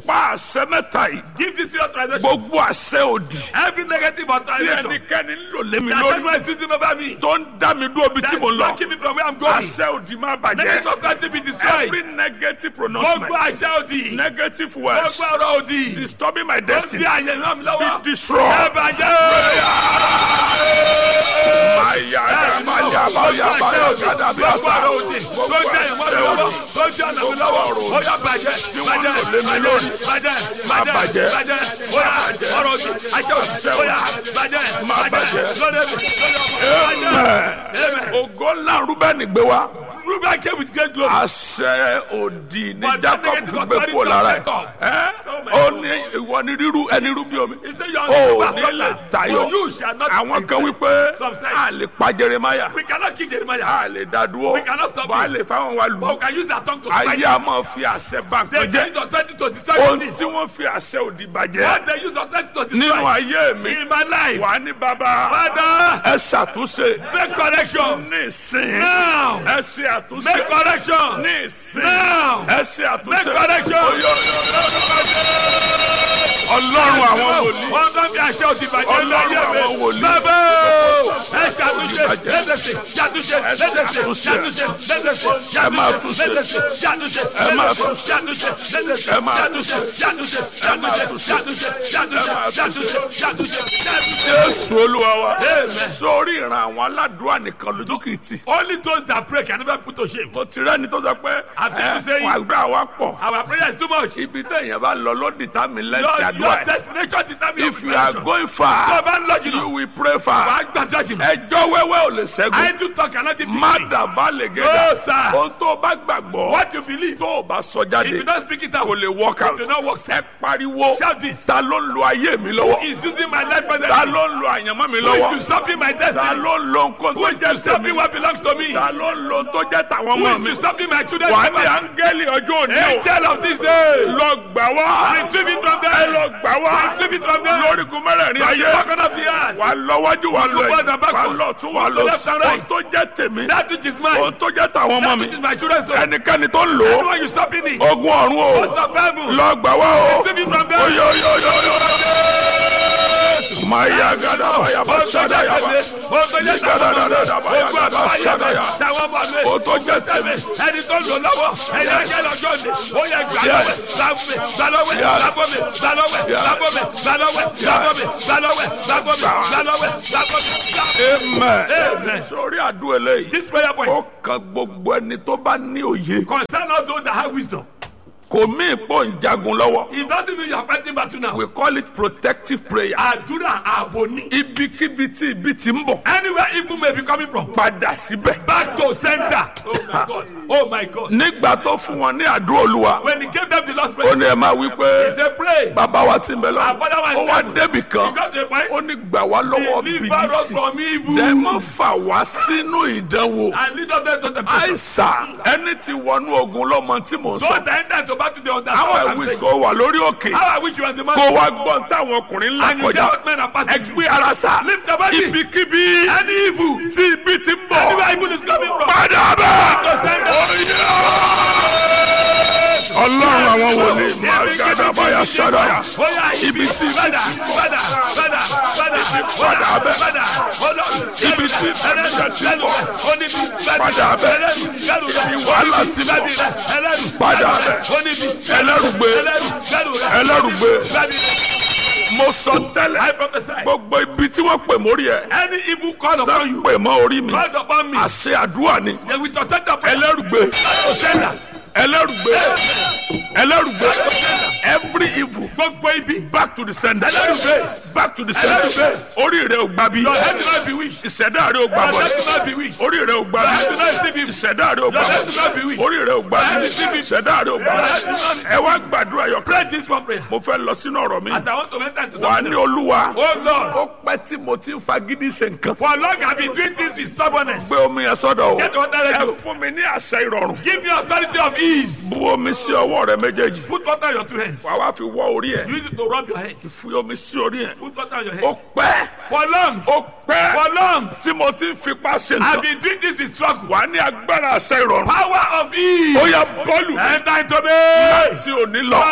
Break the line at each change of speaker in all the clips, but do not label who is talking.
pa àṣẹ mẹ́ta yìí
Give this authorization.
gbogbo àṣẹ òdì
Every negative
tí
authorization.
ẹnikẹ́ni ń lò lé mi
That
lórí
everyone is using over me.
tó ń dá mi dúró bí tí
That's
mo lọ
blocking me from where I'm going.
àṣẹ òdì máa
Negative
bàjẹ́
authority be destroyed.
every negative
Gbogbo
pronouncement
àṣẹ òdì.
negative words
Gbogbo ọ̀rọ̀ òdì.
disturbing my
Ó ti
destiny
àyè náà mi
be
lọ́wọ́.
destroyed.
Ẹ bàjẹ́.
Maya, maya, maya, maya, gada bí
Gbogbo
àṣà.
ọ̀rọ̀ òdì. Tó jẹ́ ìmọ̀ mi lọ́wọ́. Tó jẹ́ ọ̀nà mi lọ́wọ́. Ó yá bàjẹ́. Bàjẹ́.
lò lé mi lórí.
Bàjẹ́.
Má
Bàjẹ́.
bàjẹ́.
Bàjẹ́. Ó yá ọ̀rọ̀ òdì. Àṣẹ òdì. Ó yá bàjẹ́.
Má bàjẹ́.
Lórí mi. Lórí ọmọ. Bàjẹ́. Amen.
Ògo ńlá Rúbẹ́nì gbé wá.
Reuben came with great glory.
Àṣẹ òdì ní
But
Jacob
that
fi
negative
gbé
authority
kúrò lára ẹ̀.
of Jacob.
Ẹ́
Oh my
ó
God.
ní ìwọ ní rírú ẹni rú bí omi.
He said, "You are
Ó
not
ní lè tayọ.
For you shall not
Àwọn kan
excel."
wípé
Some say,
a lè pa Jeremaya,
We cannot kill Jeremiah.
a lè dá dúró,
We cannot stop
bọ́ a
him.
lè fáwọn wa lù.
But we can use our tongue to fight
Ayé
him.
a máa fi àṣẹ bá
They
nǹkan
can
jẹ́.
use authority to destroy
Ohun
things.
tí wọ́n fi àṣẹ òdì bàjẹ́
What they use authority to
nínú
destroy.
ayé mi
In my life.
wà ní bàbá
Father,
ẹ ṣàtúnṣe
make correction.
ní ìsìn
Now.
ẹ ṣe àtúnṣe
Make correction.
ní ìsìn
Now.
ẹ ṣe àtúnṣe
Make correction.
Oyo, oyo, ọlọ́run àwọn wòlíì
Wọ́n bá fi àṣẹ òdì bàjẹ́
Ọlọ́run
lórí
àwọn
ẹ̀mí.
wòlíì.
Bàbá o, ẹ ṣàtúnṣe lẹ́sẹsẹ, ṣàtúnṣe lẹ́sẹsẹ,
ṣàtúnṣe.
ṣàtúnṣe lẹ́sẹsẹ,
Ẹ máa
ṣàtúnṣe
túnṣe.
lẹ́sẹsẹ, ṣàtúnṣe
Ẹ máa
lẹ́sẹsẹ,
túnṣe.
ṣàtúnṣe lẹ́sẹsẹ,
Ẹ máa
ṣàtúnṣe, ṣàtúnṣe,
Ẹ máa
ṣàtúnṣe,
túnṣe.
ṣàtúnṣe,
Ẹ máa
ṣàtúnṣe,
túnṣe.
ṣàtúnṣe, ṣàtúnṣe.
jésù olúwa wa
Amen.
sórí ìran àwọn aládùúrà nìkan lójú kìí tì
Only those that pray can never put to shame.
mo ti rẹ́ni tó sọ pé
I've seen you saying-
wà gbà wá pọ̀
Our prayer is too much.
ibi téèyàn bá lọ lódì tá mi
Your,
lẹ́tì
your
àdúrà ẹ̀
destination determines
if you are going
Tó o
far
bá ń lọ
you
jùlọ,
will pray far
wàá gbàdúrà jùlọ.
ẹjọ́ wẹ́wẹ́ ò lè ṣẹ́gun
I do talk cannot defeat
má
me.
dàbá lè
No,
gẹ́gà
sir.
ohun tó o bá gbàgbọ́
What you believe,
tó o bá sọ
if
jáde
you don't speak it out,
kò lè work
it
out
will not work.
ẹ pariwo
Shout this.
ta ló ń lo ayé mi lọ́wọ́
He's using my life
ta
presently.
ló ń lo àyànmọ́ mi
Who is
lọ́wọ́
usurping my
ta
destiny?
ló ń lo nǹkan
Who
tó
is
jẹ́
usurping
tèmi
what belongs to me?
ta ló ń lo tó jẹ́ tàwọn
Who
ọmọ
is
mi
usurping my children's
wà á ní
life?
áńgẹ́lì ọjọ́ òní o
Angel of this day,
lọ gbà wá
retrieve it from
ẹ
them.
lọ gbà wá
Retrieve it from them.
lórígun mẹ́rẹ̀ẹ̀rin
From the
ayé
bottom of the earth.
wà lọ́wọ́jú wà lọ
Look forward
ẹ̀yìn
and backward.
wà lọ tún wà
Look to
lọ
left
sí
and right.
ohun tó jẹ́ tèmi
That which is mine.
ohun tó jẹ́ tàwọn ọmọ
That
mi
which is my children's soul.
ẹnikẹ́ni tó ń lò ó
Anyone you stopping me?
ogun ọ̀run o
Most of heaven.
lọ gbà wá o
Retrieve it from them.
oyo oyo oyo oyo maya gada baya ba sada ya ba gada da da da baya gada sada ya o tó jẹ́ tèmi
ẹni tó lò lọ́wọ́ ẹni ẹgbẹ́ lọ́jọ́ ni ó yẹ gbà lọ́wẹ́
Yes.
gbàgbé gbàlọ́wẹ́
Yes.
gbàgbọ́mẹ gbàlọ́wẹ́
Yes.
gbàgbọ́mẹ gbàlọ́wẹ́ gbàgbọ́mẹ gbàlọ́wẹ́ gbàgbọ́mẹ gbàlọ́wẹ́ gbàgbọ́mẹ.
amen
Amen.
sórí àdúrà eléyìí
This prayer
ó
point
kan gbogbo ẹni tó bá ní òye
concern all those that have wisdom.
kò mí ìpò ń jagun lọ́wọ́
It doesn't mean you are fighting battle now.
we call it protective prayer
Àdúrà ààbò ni.
ibikíbi tí ibi ti ń bọ̀
Anywhere evil may be coming from.
padà síbẹ̀
Back to center. Oh my God. Oh my God.
nígbà tó fún wọn ní àdúrà olúwa
When he gave them the last
ó
prayer,
ní ẹ máa wí
he
pé
said pray.
bàbá wa ti ń bẹ lọ
Our Father who
ó
art
wá
in
débì
He
kan
got the point.
ó ní gbà wá lọ́wọ́
Deliver us
bìlísì
from evil.
dẹ́ mọ́ fà wá sínú ìdánwò
And lead us them to the person.
àìsàn ẹni tí wọnú ogun lọ́mọ tí mò ń
Those
sọ
that enter to battle they understand
how
what
I
I'm
wish
saying.
kò wà lórí òkè
How I wish you were the man.
kó wá gbọ́n táwọn ọkùnrin ńlá
And you hear
kọjá
what men are passing through.
ẹgbẹ́ ara sà
Lift your body.
ibikíbi
Any evil.
tí ibi ti ń bọ̀
Anywhere evil is coming from.
padà bẹ́ẹ̀.
To center.
ọlọ́run àwọn wòlíì máa gàdá báyà ṣádáyà
Oya
ibi tí
Bada, bada, bada, bada,
padà bẹ́ẹ̀.
bada. Ọlọ́run.
Ibi tí ìbànújẹ́ ti ń bọ̀.
Oníbi.
Padà bẹ́ẹ̀.
Ẹlẹ́rù. Gẹ́rù rẹ̀.
Ibi wàhálà ti ń bọ̀.
Oníbi. Ẹlẹ́rù.
Padà
Gẹ́rù rẹ̀.
bẹ́ẹ̀.
Oníbi.
Ẹlẹ́rù gbé.
Ẹlẹ́rù. Gẹ́rù rẹ̀.
Ẹlẹ́rù gbé.
Oníbi.
mo sọ tẹ́lẹ̀
I prophesy.
gbogbo ibi tí wọ́n pè mórí ẹ̀
Any evil call
tá
upon you.
pè mọ́ orí mi
Call upon me.
àṣẹ àdúrà ni
They will protect the prayer.
ẹlẹ́rùgbé
To center.
ẹlẹ́rùgbé ẹlẹ́rùgbé every evil
Gbogbo ibi.
back to the sender
Ẹlẹ́rùgbé.
back to the sender
Ẹlẹ́rùgbé.
orí rẹ̀ ò gbà bí
Your head will not be weak.
ìṣẹ̀dá rẹ̀ ò gbà
Your
bọ̀
head will not be weak.
orí rẹ̀ ò gbà
Your
bí
head will not receive evil.
ìṣẹ̀dá rẹ̀ ò gbà
Your head will
bọ̀
not be weak.
orí rẹ̀ ò gbà bí ìṣẹ̀dá rẹ̀ ò gbà
Your
bọ̀
head will not be
ẹ wá gbàdúrà yọ
Pray this one prayer.
mo fẹ́ lọ sínú ọ̀rọ̀ mi
As I want to enter into
wà á
something.
ní olúwa
Oh Lord.
ó pẹ́ tí mo ti ń fagídí ṣe nǹkan
For long I've been doing things with stubbornness.
gbé omi yẹn sọ́dọ̀ o
Get water ready.
ẹ fún mi ní àṣẹ ìrọ̀rùn
Give me authority of ease.
bu omi sí ọwọ́ rẹ méjèèjì
Put water on your two hands.
wà wá fi wọ orí ẹ̀
Use it to rub your head.
fi omi sí orí ẹ̀
Put water on your
ó
head.
pẹ́
For long.
ó pẹ́
For long.
tí mo ti ń fipá ṣe
I've
nǹkan
been doing this with struggle.
wà á ní agbára àṣẹ ìrọ̀rùn
Power of ease.
ó yẹ bọ́ọ̀lù
Enter into me.
láti òní lọ
From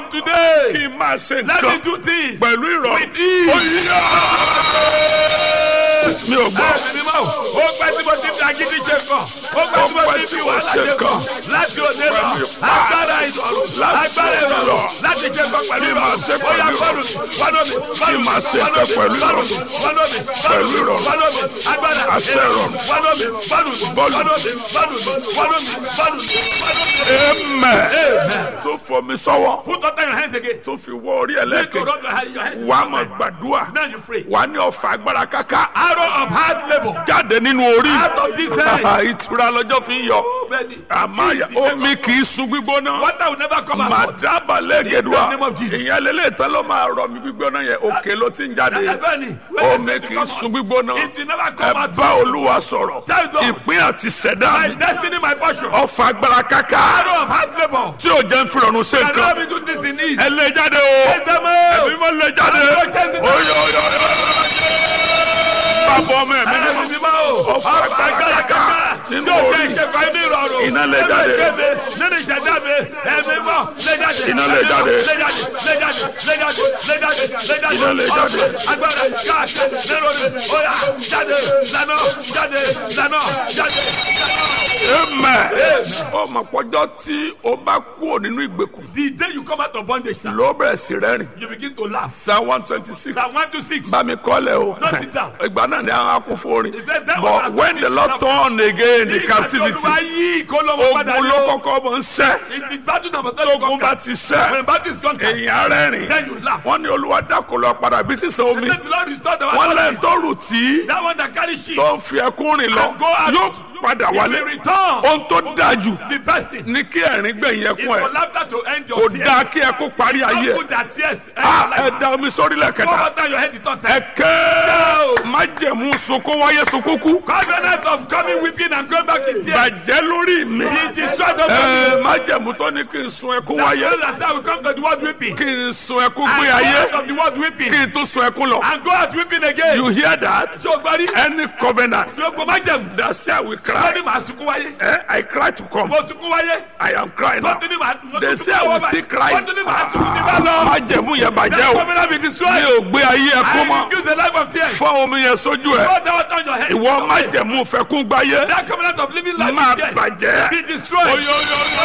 From today,
kí n máa ṣe
let me
nǹkan
do things.
pẹ̀lú ìrọ̀rùn.
With ease.
Oyè! mi ò gbọ́.
Ẹ̀mí mímọ́, ó pẹ́ tí mo ti fi agídí ṣe kàn. Ó pẹ́ tí mo ti fi wàhálà ṣe kàn. Láti òde lọ,
Pẹ̀lú ipá.
agbára ìdọ̀rùn,
Láti
agbára
òde lọ.
ìdọ̀rùn, láti ṣe kàn pẹ̀lú
Kí máa ṣe
ìrọ̀rùn. Ó yá
pẹ̀lú
fọ́nù mi, fọ́nù mi, fọ́nù mi,
máa ṣe
fọ́nù
nǹkan
mi,
pẹ̀lú
fọ́nù
ìrọ̀rùn.
mi, fọ́nù mi,
Pẹ̀lú
fọ́nù mi,
ìrọ̀rùn.
fọ́nù mi, agbára
Àṣẹ ìrọ̀rùn.
Fọ́nù mi, fọ́nù mi,
Bọ́ọ̀lù.
fọ́nù mi, fọ́nù mi, fọ́nù mi, fọ́nù mi, fọ́nù mi.
Amen. tó fọ mi sọ́wọ́
Put under your hands again.
tó fi wọ orí
Take your
ẹlẹ́kẹ̀
rub your hand- your hands.
wà á mọ̀ gbàdúrà
Now you pray.
wà á ní ọ̀fà agbára káká
Arrow of hard labour.
jáde nínú orí
Out of this hand.
ìtura lọ́jọ́ fi ń yọ
Bẹ́ẹ̀ni.
àmọ́
This is the
omi kì í sun gbígbóná
Water will never come out.
màdàbà lẹ́gẹ̀dùà
In the name of Jesus.
ìyẹn lélẹ̀ tán ló máa rọ mi gbígbóná yẹn òkè ló ti ń jáde
Bẹ́ẹ̀ni.
omi kì í sun gbígbóná
It will never
ẹ
come out.
bá olúwa sọ̀rọ̀
Tell God.
ìpín àti ṣẹ̀dá
My
mi
destiny, my portion.
ọ̀fà agbára káká
Arrow of hard labour.
tí ò jẹ́ ń fi rọrùn ṣe
Can
nǹkan
help me do this in ease.
ẹ lé jáde o
Yes, them
ẹbí
out.
mọ lé jáde
Àlọ́ jẹ́sìn náà.
oyo oyo bàbá ọmọ ẹ̀mí
Ẹ̀mí
mímọ́
mímọ́ o.
Ọ̀fà agbára káká nínú
Yóò jẹ́
orí
ìṣẹ̀fà inú ìrọ̀rùn.
Iná lè
Nínú
jáde.
ìkéde, Nínú ìṣẹ̀dá mi. Ẹ̀mí mọ́. Lé jáde.
Iná lè
Ẹ̀mí mọ́.
jáde.
Lé jáde. Lé jáde. Lé jáde. Lé jáde. Lé jáde.
Iná lè jáde.
Ọ̀fà Agbára káàkiri nínú mi. Oya jáde. Lánà. Jáde. Lánà. Jáde.
amen ọmọ pọ́jọ́ tí o bá kúrò nínú ìgbèkùn
The day you come out of bondage, sir,
ló bẹ̀rẹ̀ sí rẹ́rìn
you begin to laugh.
psalm one twenty six
Psalm 126.
bá mi kọ́lẹ̀ o
Not sit down.
ìgbà náà ni àwọn akún fún
He
orin
said that
but
was
when the lord turn again the captivity
Olúwa yí ìkólọ́wọ́ padà
ogun ló
yóò.
kọ́kọ́ mọ̀ ń sẹ́
It is battle number thirty
tógun bá
conquered.
ti sẹ́
When battle is conquered,
èyàn rẹ́rìn
then you laugh.
wọ́n ní olúwa dákò lọ padà bí sísan omi
Let the Lord restore the
wọ́n
one
lẹ́yìn tó rù tí
that one that carry sheep.
tó ń fi ẹkún rìn lọ
And go out.
yóò padà
He
wálé
will return.
ohun tó dáa jù
The best thing
ní kí ẹ̀rín gbẹ̀yìn
is
ẹkún
for
ẹ̀
laughter to end
kò
your
dáa
tears.
kí ẹkún parí ayé
Don't
ẹ̀
put that tears end
Ah,
your
ẹ
life.
da omi sórí
Go
lẹ́kẹ̀ta
over your head the third time.
ẹ̀kẹ́ májẹ̀mú sunkún wáyé sunkún kú
Covenant of coming weeping and going back in tears.
bàjẹ́ lórí mi
He destroyed the
ẹ májẹ̀mú tó ní kí n sun ẹkún wáyé
That that will come to the world weeping.
kí n sun ẹkún
And
gbé
go
ayé
out of the world weeping.
kí n tún sun ẹkún lọ
And go out weeping again.
you hear that
Tí o gbọ́ rí.
any covenant
Tí o gbọ́ má jẹ̀mú.
that say I will
Wọ́n
cry
ní màá sunkún wáyé.
eh, I cry to come
Mo sunkún wáyé.
I am crying now
Wọ́n tún ní màá mo
they
tún
say
sunkún
I will
wáyé.
still cry
Wọ́n tún ní màá sunkún ní bá lọ.
májẹ̀mú yẹn bàjẹ́
That
o
covenant be
mi
destroyed.
ò gbé ayé ẹkún
I
mọ́
refuse the life of tears.
fọ́ omi yẹn sójú ẹ̀
Go down on your head.
ìwọ májẹ̀mú fẹ́kún gbáyé
That covenant of living life
máa
in tears.
bàjẹ́
Be destroyed.
Oyo, oyo, oyo,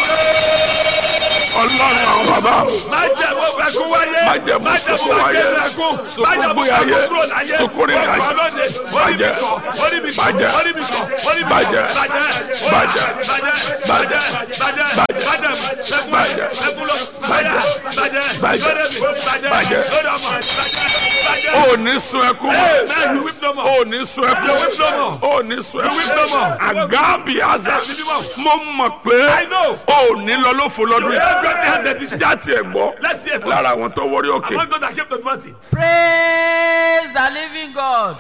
ọlọ́run àwọn bàbá
Májẹ̀mú fẹ́kún wáyé.
Májẹ̀mú sunkún wáyé.
fẹ́kún.
Sunkún
Májẹ̀mú
gbé ayé.
fẹ́kún kúrò láyé.
Sunkún rìn
Ọkọ̀
ayé.
lónìí. Orí mi
Bàjẹ́.
kọ̀. Orí mi kọ̀.
Bàjẹ́.
Orí mi kọ̀. Orí mi kọ̀.
Bàjẹ́.
Bàjẹ́.
Bàjẹ́.
Bàjẹ́.
Bàjẹ́.
Bàjẹ́.
Bàjẹ́.
Bàjẹ́. Fẹ́kún.
Bàjẹ́.
Fẹ́kún lọ.
Bàjẹ́.
Bàjẹ́.
Bàjẹ́.
Lórí mi. Bàjẹ́.
Bàjẹ́.
Lórí ọmọ. Bàjẹ́. Bàjẹ́.
ò ní sun ẹkún mọ́
Amen. You weep no more.
ò ní sun ẹkún
You weep no more.
ò ní sun
weep no
ẹkún
more.
àgábì àzà
Ẹ̀mí mímọ́.
mo mọ̀ pé
I know.
ò ní lọ lófo lọ́dún
You
yìí
have got the hand that is-
jáde ẹ̀ gbọ́
Let's hear from
lára àwọn tó wọrí òkè
among those that came to the mountain.
praise the living god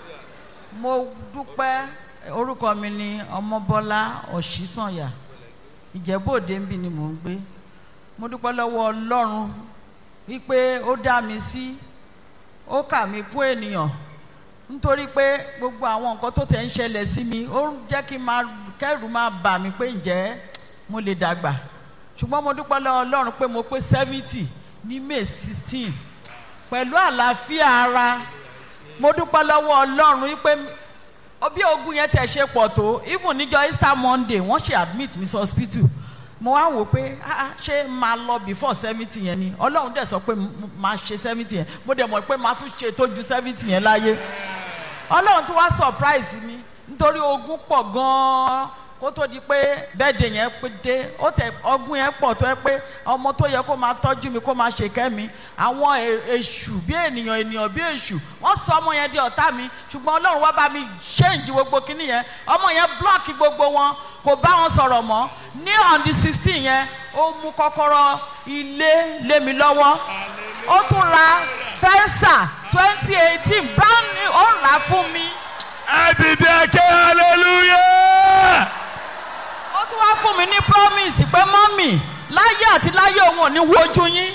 mo dúpẹ́ orúkọ mi ni ọmọbọ́lá ọ̀ṣísànyà ìjẹ́bòde ń bì ni mò ń gbé mo dúpẹ́ lọ́wọ́ ọlọ́run wípé ó dá mi sí ó kà mí kún ènìyàn nítorí pé gbogbo àwọn nǹkan tó tẹ̀ ń ṣẹlẹ̀ sí mi ó ń jẹ́ kí n máa kẹ́rù máa bà mí pé ǹjẹ́ mo lè dàgbà ṣùgbọ́n mo dúpẹ́ lọ́wọ́ ọlọ́run pé mo pé seventy ní may sixteen pẹ̀lú àlàáfíà ara mo dúpẹ́ lọ́wọ́ ọlọ́run wípé bí ogun yẹn tẹ̀ ṣe pọ̀ tó even níjọ́ easter monday wọ́n ṣe admit mi sí hospital mo wá wò pé ah ah, ṣé máa lọ before seventy yẹn ni ọlọ́run dẹ̀ sọ pé m- máa ṣe seventy yẹn mo dẹ̀ mọ̀ pé máa tún ṣe tó ju seventy yẹn láyé ọlọ́run tún wá surprise mi nítorí ogun pọ̀ gan-an kó tó di pé bẹ́ẹ̀dẹ̀ yẹn pé dé ó tẹ ọgbọ́n yẹn pọ̀ tó yẹ pé ọmọ tó yẹ kó máa tọ́jú mi kó máa ṣe kẹ́mi àwọn e- èṣù bí ènìyàn ènìyàn bí èṣù wọ́n sọ ọmọ yẹn di ọ̀tá mi ṣùgbọ́n ọlọ́run wá bá mi change gbogbo kinní yẹn ọmọ yẹn block gbogbo wọn kò bá wọn sọ̀rọ̀ mọ́ ní on the sixteen yẹn ó mú kọ́kọ́rọ́ ilé lé mi lọ́wọ́ ó tún ra fẹ́ńsà twenty eighteen brand new ó rà á fún mi.
ẹ dìde ké hallelujah.
ó tún wá fún mi ní promise pé mọ́mì láyé àti láyé òun ò ní wojú yín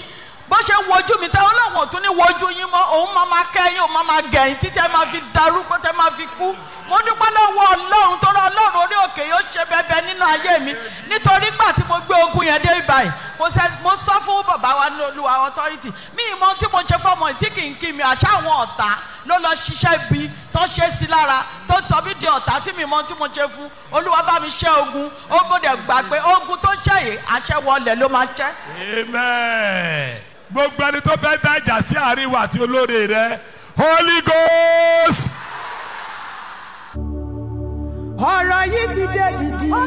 bó ṣe ń wojú mi tẹ ọlọ́run ò tún ní wojú yín mọ́ òun máa ma kẹ́yìn òun máa ma gẹ̀yìn títí ẹ máa fi darúgbó tẹ máa fi kú mo dúpẹ́ lọ́wọ́ ọlọ́run tó rọ ọlọ́run orí òkè yóò ṣe bẹbẹ nínú ayé mi nítorí gbà tí mo gbé ogun yẹn dé ibàyìí mo sẹ mo sọ fún bàbá wa ní olúwa authority mi ì mọ tí mo ṣe fọmọ tí kì í kí mi àṣà àwọn ọ̀tá ló lọ ṣiṣẹ́ bí tó ṣe sí lára tó sọ mí di ọ̀tá tí mi mọ tí mo ṣe fún olúwa bá mi ṣẹ́ ogun ó gbọ́dọ̀ gbà pé ogun tó ṣẹ́ yìí àṣẹ wọlé ló máa ṣẹ́.
amen gbogbo ẹni tó fẹ́ dájà sí àárín wa àti olóore rẹ holy ghost.
ọ̀rọ̀ yìí ti dé dìdì.